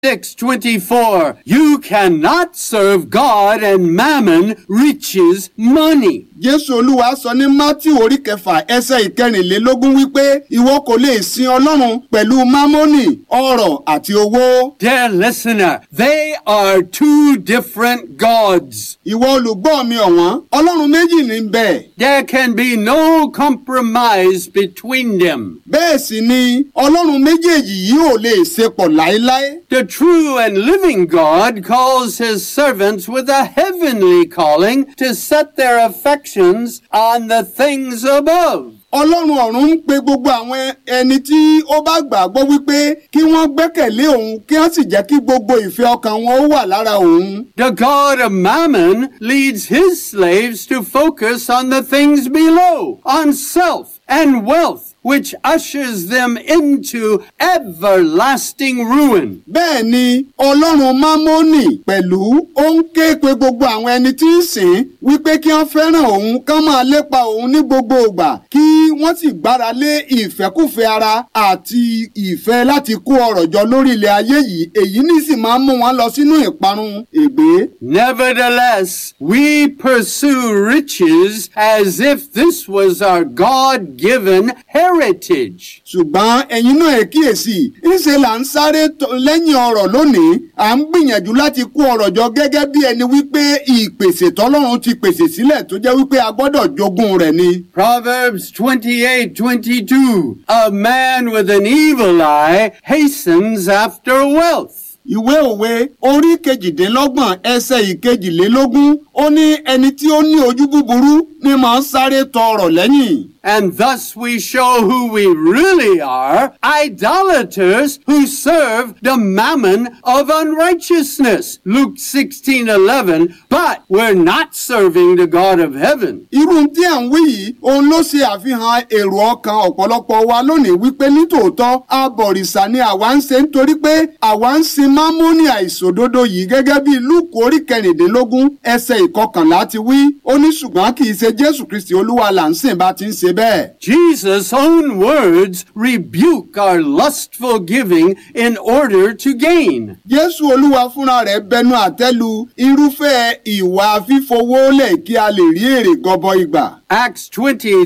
6:24 You cannot serve God and mammon, riches, money. jésù olúwa sọ ní matthew orí kẹfà ẹsẹ̀ ìkẹrìnlélógún wípé ìwọ kò lè sin ọlọ́run pẹ̀lú mámọ́nì ọrọ̀ àti owó. Dear listener, they are two different gods. ìwọ olùgbọ́ mi ọ̀wọ́n ọlọ́run méjì ní bẹ́ẹ̀. There can be no compromise between them. bẹ́ẹ̀ sì ni ọlọ́run méjèèjì yìí ò lè ṣe pọ̀ láéláé. The true and living God calls his servants with a heavenly calling to set their affections on the things above. ọlọ́run ọ̀run ń pe gbogbo àwọn ẹni tí ó bá gbàgbọ́ wípé kí wọ́n gbẹ́kẹ̀lé òun kí wọ́n sì jẹ́ kí gbogbo ìfẹ́ ọkàn wọn ó wà lára òun. The God of Mammon leads his slaves to focus on the things below, on self and wealth, which ushers them into everlasting ruin. bẹ́ẹ̀ ni ọlọ́run mámónì pẹ̀lú ó ń ké pe gbogbo àwọn ẹni tí ń sìn wípé kí wọ́n fẹ́ràn òun kán máa lépa òun ní gbogbo ìgbà kí wọ́n sì gbára lé ìfẹ́kùfẹ́ ara àti ìfẹ́ láti kó ọrọ̀ jọ lórí ilẹ̀ ayé yìí èyí ní sì máa ń mú wọn lọ sínú ìparun ègbé. Nevertheless, we pursue riches as if this was our God given heritage. ṣùgbọ́n ẹ̀yin náà ẹ̀ kíyèsí ńṣe là ń sáré tọ- lẹ́yìn ọ̀rọ̀ lónìí à ń gbìyànjú láti kó ọ̀rọ̀ jọ gẹ́gẹ́ bí ẹni wípé ìpèsè tọ́lọ́run ti pèsè sílẹ̀ tó jẹ́ wípé a gbọ́dọ̀ jogún rẹ̀ ni. Proverbs 28 22. A man with an evil eye hastens after wealth. ìwé òwe orí kejìdínlọ́gbọ̀n ẹsẹ̀ ìkejìlélógún ó ní ẹni tí ó ní ojú búburú ni màá ń sáré tọ ọ̀rọ̀ lẹ́yìn. And thus we show who we really are idolaters who serve the mammon of unrighteousness. Luke 16 11. But we're not serving the God of heaven. irú tí à ń wí yìí òun ló ṣe àfihàn èrò ọkàn ọ̀pọ̀lọpọ̀ wa lónìí wípé nítòótọ́ abọ̀rìṣà ni àwa ń ṣe nítorí pé àwa ń sin mámúnì àìṣòdodo yìí gẹ́gẹ́ bí lúùkù orí kẹrìndínlógún ẹsẹ̀ ìkọkànlá ti wí ó ní ṣùgbọ́n kì í ṣe jésù kristi olúwa là ń sìn bá ti ń ṣe bẹ́ẹ̀. Jesus' own words rebuke our lustful giving in order to gain. jésù olúwa fúnra rẹ̀ bẹnu àtẹ́lu irúfẹ́ ìwà fífowólẹ̀ kí a lè rí èrè gọbọi gbà. Acts 20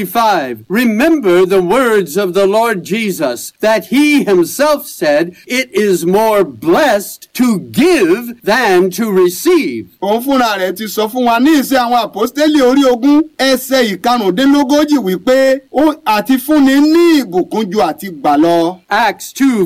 35. Remember the words of the Lord Jesus that he himself said, It is more blessed to give than to receive. òun fúnra rẹ̀ ti sọ fún wa ní ìṣe àwọn àpọ́stélì orí ogún ẹsẹ̀ ìkarùndínlógójì wípé ó àti fúnni ní ìbùkún ju àti gbà lọ. Acts 2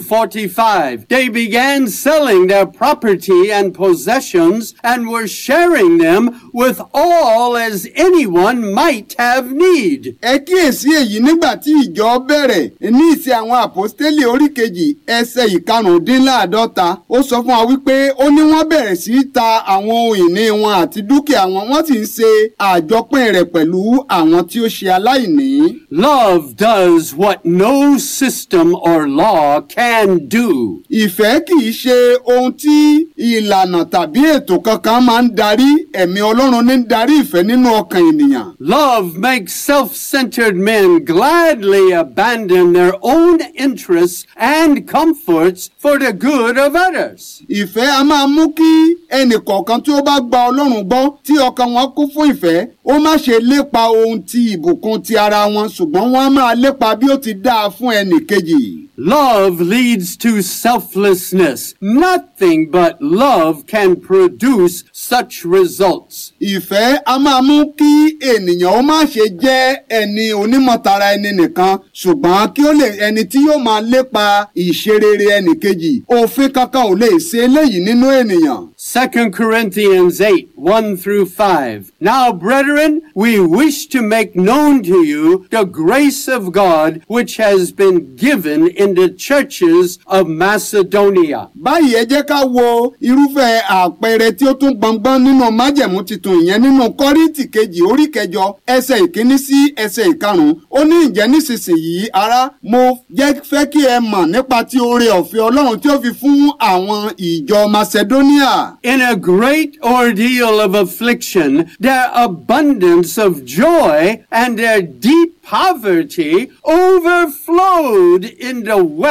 45. They began selling their property and possessions and were sharing them with all as anyone might have need. ẹ kíyèsí èyí nígbà tí ìjọ bẹ̀rẹ̀ ní ìṣe àwọn àpọ́stélì orí kejì ẹsẹ̀ ìkarùndínláàdọ́ta ó sọ fún wa wípé ó ní wọ́n bẹ̀rẹ̀ sí í ta àwọn ohun ìní wọn àti dúkìá wọn wọ́n sì ń ṣe àjọpín rẹ̀ pẹ̀lú àwọn tí ó ṣe aláìní. Love does what no system or law can do. ìfẹ́ kì í ṣe ohun tí ìlànà tàbí ètò kankan máa ń darí ẹ̀mí ọlọ́run ní ń darí ìfẹ́ nínú ọkàn ènìyàn. Love makes self-centered men gladly abandon their own interests and comforts for the good of others. ìfẹ́ a máa mú kí ẹnìkọ̀ọ̀kan tí ó bá gba ọlọ́run gbọ́ tí ọkàn wọn kún fún ìfẹ́ ó má ṣe lépa ohun ti ìbùkún ti ara wọn ṣùgbọ́n wọ́n á máa lépa bí ó ti dáa fún ẹnì kejì. Love leads to selflessness. Nothing but love can produce such results. ìfẹ́ a máa mú kí ènìyàn ó má ṣe jẹ́ ẹni onímọ̀tara ẹni nìkan ṣùgbọ́n kí ó lè ẹni tí yóò máa lépa ìṣerere ẹnì kejì òfin kankan ò lè ṣe eléyìí nínú ènìyàn. 2 Corinthians 8, 1 through 5. Now, brethren, we wish to make known to you the grace of God which has been given in the churches of Macedonia. báyìí ẹ jẹ́ ká wo irúfẹ́ àpẹẹrẹ tí ó tún gbọngbọ́n nínú májẹ̀mú titun ìyẹn nínú kọ́ríntì kejì orí kẹjọ ẹsẹ̀ ìkíní sí ẹsẹ̀ ìkarùn-ún ó ní ìjẹ́ nísinsìnyí ará mo jẹ́ fẹ́ kí ẹ mọ̀ nípa ti oore ọ̀fẹ́ ọlọ́run tí ó fi fún àwọn ìjọ macedonia. In a great ordeal of affliction, their abundance of joy and their deep poverty overflowed in the wealth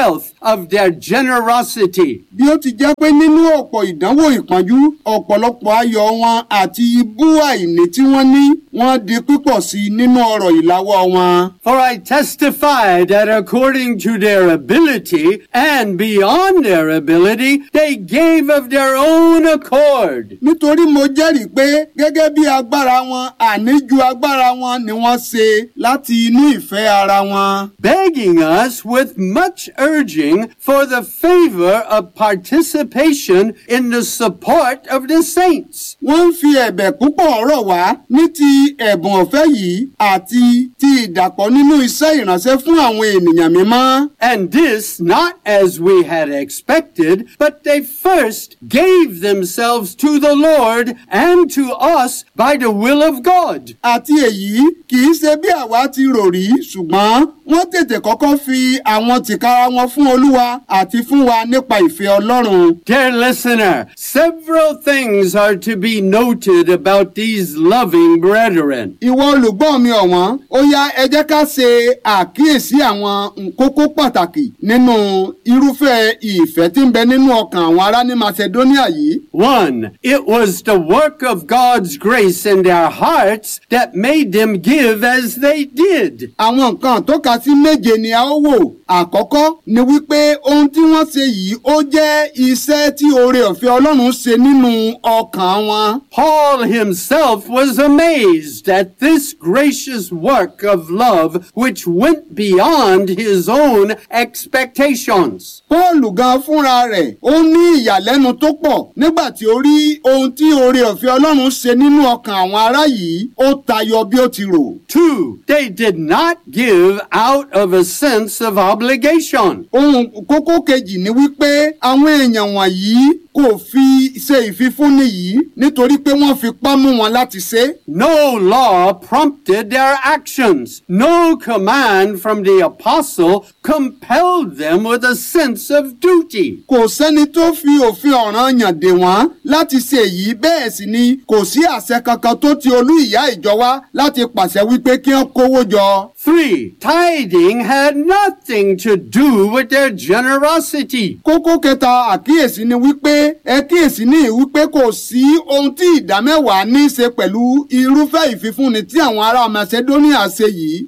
of their generosity. bí ó ti jẹ́ pé nínú ọ̀pọ̀ ìdánwò ìpọ́njú ọ̀pọ̀lọpọ̀ ayọ̀ wọn àti ibú àìní tí wọ́n ní wọ́n di pípọ̀ sí i nínú ọ̀rọ̀ ìláwọ́ wọn. For I testify that according to their ability and beyond their ability, they gave of their own accord. nítorí mo jẹ́rìí pé gẹ́gẹ́ bí agbára wọn àní ju agbára wọn ni wọ́n ṣe láti inú ìfẹ́ ara wọn. begging us with much urging for the favor of participation in the support of the saints. wọ́n ń fi ẹ̀bẹ̀ púpọ̀ rọ̀ wá ní ti ẹ̀bùn ọ̀fẹ́ yìí àti ti ìdàpọ̀ nínú iṣẹ́ ìránṣẹ́ fún àwọn ènìyàn mímọ́. And this not as we had expected, but they first gave themselves to the Lord and to us by the will of God. àti èyí kì í ṣe bí àwa ti rò rí ṣùgbọ́n wọ́n tètè kọ́kọ́ fi àwọn tìkára wọn fún olúwa àti fún wa nípa ìfẹ́ ọlọ́run. Dear listener, several things are to be noted about these loving brethren. ìwọ olùgbọ́ mi ọ̀wọ́n ó yá ẹ jẹ́ ká ṣe àkíyèsí àwọn kókó pàtàkì nínú irúfẹ́ ìfẹ́ tí ń bẹ nínú ọkàn àwọn ará ní macedonia yìí. One, it was the work of God's grace in their hearts that made them give as they did. àwọn nǹkan tó ka sí méje ni a ó wò àkọ́kọ́ ni wípé ohun tí wọ́n ṣe yìí ó jẹ́ iṣẹ́ tí oore ọ̀fẹ́ ọlọ́run ṣe nínú ọkàn wọn. Paul himself was amazed at this gracious work of love which went beyond his own expectations. Pọ́ọ̀lù gan fúnra rẹ̀ ó ní ìyàlẹ́nu tó pọ̀ nígbà tí ó rí ohun tí oore ọ̀fẹ́ ọlọ́run ṣe nínú ọkàn àwọn ará yìí ó tayọ bí ó ti rò. Two, they did not give out of a sense of obligation. ohun kókó kejì ni wípé àwọn èèyàn wọ̀nyí kò fi ṣe ìfifúnni yìí nítorí pé wọ́n fi pá mú wọn láti ṣe. No law prompted their actions. No command from the apostle compelled them with a sense of duty. kò sẹ́ni tó fi òfin ọ̀ràn yàn dè wọ́n láti ṣe èyí bẹ́ẹ̀ sì ni kò sí àṣẹ kankan tó ti olú ìyá ìjọ wá láti pàṣẹ wípé kí wọ́n kówó jọ. Three, tithing had nothing to do with their generosity. kókó kẹta àkíyèsí ni wípé ẹ kíyèsí ní wípé kò sí ohun tí ìdámẹ́wàá ní í ṣe pẹ̀lú irúfẹ́ ìfifúnni tí àwọn ará macedonia ṣe yìí.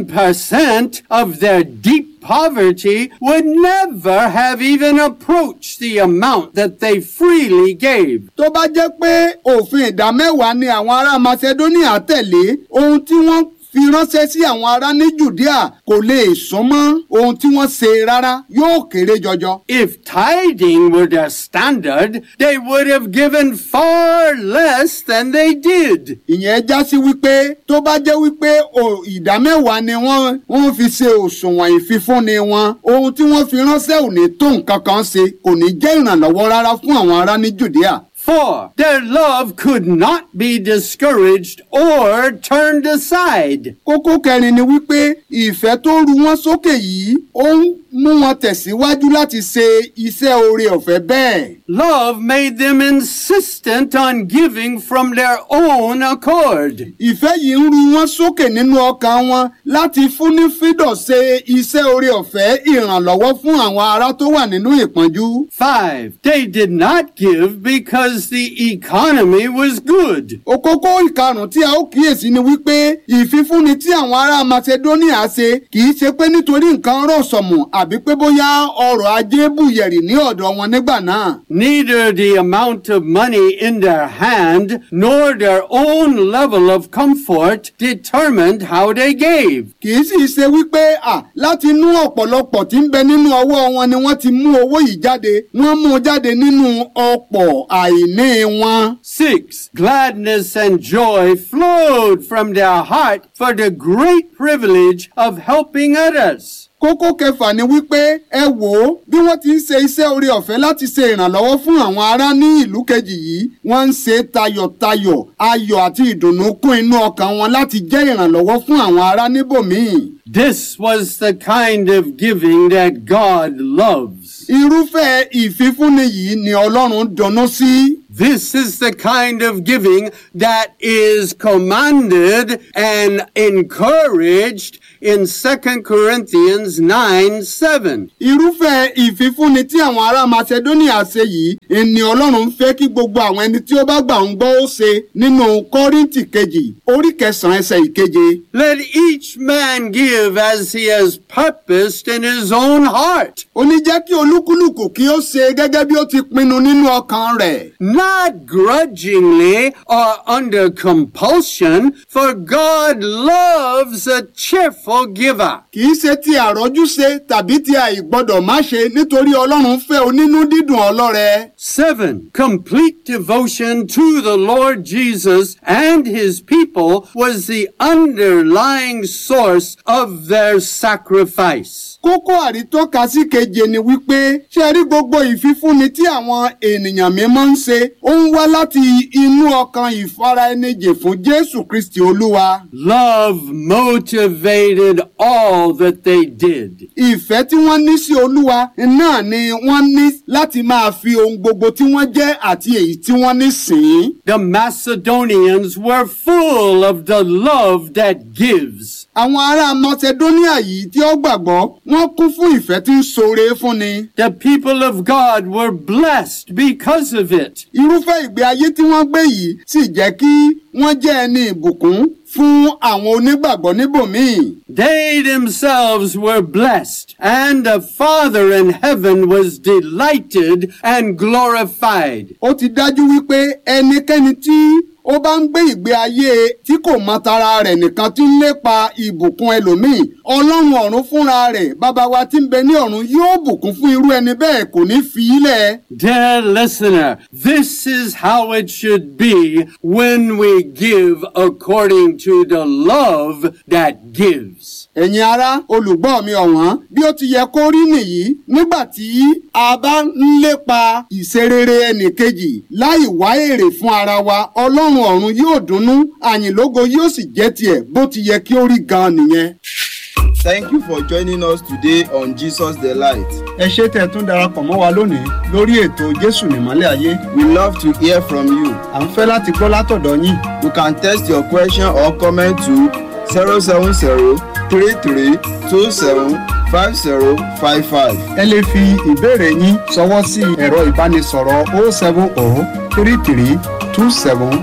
10% of their deep poverty would never have even approached the amount that they freely gave. tó bá jẹ́ pé òfin ìdámẹ́wàá ni àwọn ará macedonia tẹ̀lé ohun tí wọ́n fi ránṣẹ́ sí àwọn ará ní judea kò lè sún mọ́ ohun tí wọ́n ṣe rárá yóò kéré jọjọ. If tithing were their standard, they would have given far less than they did. ìyẹn já sí wípé tó bá jẹ́ wípé o- ìdámẹ́wàá ni wọ́n wọ́n fi ṣe òṣùwọ̀n ìfifúnni wọn ohun tí wọ́n fi ránṣẹ́ ò ní tó nǹkan kan ṣe kò ní jẹ́ ìrànlọ́wọ́ rárá fún àwọn ará ní judea. For their love could not be discouraged or turned aside. kókó kẹrin ni wípé ìfẹ́ tó ru wọn sókè yìí ó ń mú wọn tẹ̀síwájú láti ṣe iṣẹ́ oore ọ̀fẹ́ bẹ́ẹ̀. Love made them insistent on giving from their own accord. ìfẹ́ yìí ń ru wọn sókè nínú ọkàn wọn láti fúnní fídọ̀ ṣe iṣẹ́ oore ọ̀fẹ́ ìrànlọ́wọ́ fún àwọn ará tó wà nínú ìpọ́njú. Five, they did not give because the economy was good. òkókó ìkarùn tí a ó kíyèsí ni wípé ìfifúnni tí àwọn ará macedonia ṣe kì í ṣe pé nítorí nǹkan rọ̀ sọ̀mù àbí pé bóyá ọrọ̀ ajé bùyẹ̀rì ní ọ̀dọ̀ wọn nígbà náà. Neither the amount of money in their hand nor their own level of comfort determined how they gave. kì í sì ṣe wípé à láti inú ọ̀pọ̀lọpọ̀ tí ń bẹ nínú ọwọ́ wọn ni wọ́n ti mú owó yìí jáde wọ́n mú un jáde nínú ọ̀pọ̀ àìní wọn. Six, gladness and joy flowed from their heart for the great privilege of helping others. kókó kẹfà ni wípé ẹ wò ó bí wọ́n ti ń ṣe iṣẹ́ oore ọ̀fẹ́ láti ṣe ìrànlọ́wọ́ fún àwọn ará ní ìlú kejì yìí wọ́n ń ṣe tayọ̀tayọ̀ ayọ̀ àti ìdùnnú kún inú ọkàn wọn láti jẹ́ ìrànlọ́wọ́ fún àwọn ará níbòmíì. This was the kind of giving that God loves. irúfẹ́ ìfifúnni yìí ni ọlọ́run dunnú sí. This is the kind of giving that is commanded and encouraged in 2 Corinthians 9 7. irúfẹ́ ìfifúnni tí àwọn ará macedonia ṣe yìí ni ọlọ́run ń fẹ́ kí gbogbo àwọn ẹni tí ó bá gbà ń gbọ́ ó ṣe nínú kọ́ríntì kejì orí kẹsàn-án ẹsẹ̀ ìkeje. Let each man give as he has purposed in his own heart, ó ní jẹ́ kí olúkúlùkù kí ó ṣe gẹ́gẹ́ bí ó ti pinnu nínú ọkàn rẹ̀. not grudgingly or under compulsion, for God loves a cheerful giver. kì í ṣe ti àrọ́jú ṣe tàbí ti àìgbọ́dọ̀ má ṣe nítorí ọlọ́run fẹ́ onínú dídùn ọlọ́rẹ. 7. Complete devotion to the Lord Jesus and his people was the underlying source of their sacrifice. kókó àrítọ́ka sí keje ni wípé ṣe rí gbogbo ìfifúnni tí àwọn ènìyàn mímọ́ ń ṣe ó ń wá láti inú ọkàn ìfaraẹnijì fún jésù kristi olúwa. Love motivated all that they did. ìfẹ́ tí wọ́n ní sí olúwa náà ni wọ́n ní láti máa fi ohun gbogbo tí wọ́n jẹ́ àti èyí tí wọ́n ní sìn ín. The Macedonians were full of the love that gives. àwọn ará macedonia yìí tí ó gbàgbọ́ wọ́n kún fún ìfẹ́ tí ń ṣoore fúnni. The people of God were blessed because of it. irúfẹ́ ìgbé ayé tí wọ́n gbé yìí sì jẹ́ kí wọ́n jẹ́ ẹni ìbùkún fún àwọn onígbàgbọ́ níbòmíì. They themselves were blessed, and the Father in heaven was delighted and glorified. ó ti dájú wípé ẹnikẹ́ni tí ó bá ń gbé ìgbé ayé tí kò mọ tara rẹ̀ nìkan tí ń lépa ìbùkún ẹlòmíì ọlọ́run ọ̀run fúnra rẹ̀ bàbá wa tí ń bẹ ní ọ̀run yóò bùkún fún irú ẹni bẹ́ẹ̀ kò ní fi í lẹ̀. Dear listener, this is how it should be when we give according to the love that gives. ẹ̀yin ará olùgbọ́ mi ọ̀wọ́n bí ó ti yẹ kó rí nìyí nígbà tí a bá ń lépa ìṣerere ẹnìkejì láì wá èrè fún ara wa ọlọ́run ọ̀run yóò dunnú àyìnlógo yóò sì jẹ́ tiẹ̀ bó ti yẹ kí ó rí gan nìyẹn. Thank you for joining us today on Jesus the Light. ẹ ṣé tẹ́ ẹ tún darapọ̀ mọ́ wa lónìí lórí ètò jésù nìmọ́lẹ̀ ayé We love to hear from you. à ń fẹ́ láti gbọ́ látọ̀dọ̀ yín You can text your question or comment to 070 33 27 5055. ẹ lè fi ìbéèrè yín ṣọwọ́ sí ẹ̀rọ ìbánisọ̀rọ̀ 070 33 27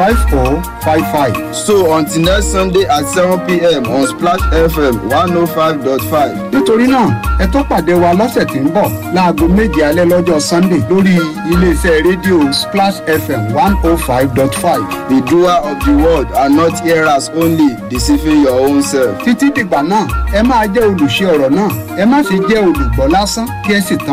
5055. So until next Sunday at 7 p.m. on Splash FM 105.5. nítorí náà ẹ tó pàdé wa lọ́sẹ̀ tí ń bọ̀ láago méje alẹ́ lọ́jọ́ sunday lórí iléeṣẹ́ rédíò splash fm one oh five dot five. Be doer of the word and not hearers only, deceiving your own self. títí dìgbà náà ẹ máa jẹ́ olùṣe ọ̀rọ̀ náà ẹ má ṣe jẹ́ olùgbọ́ lásán kí ẹ sì tan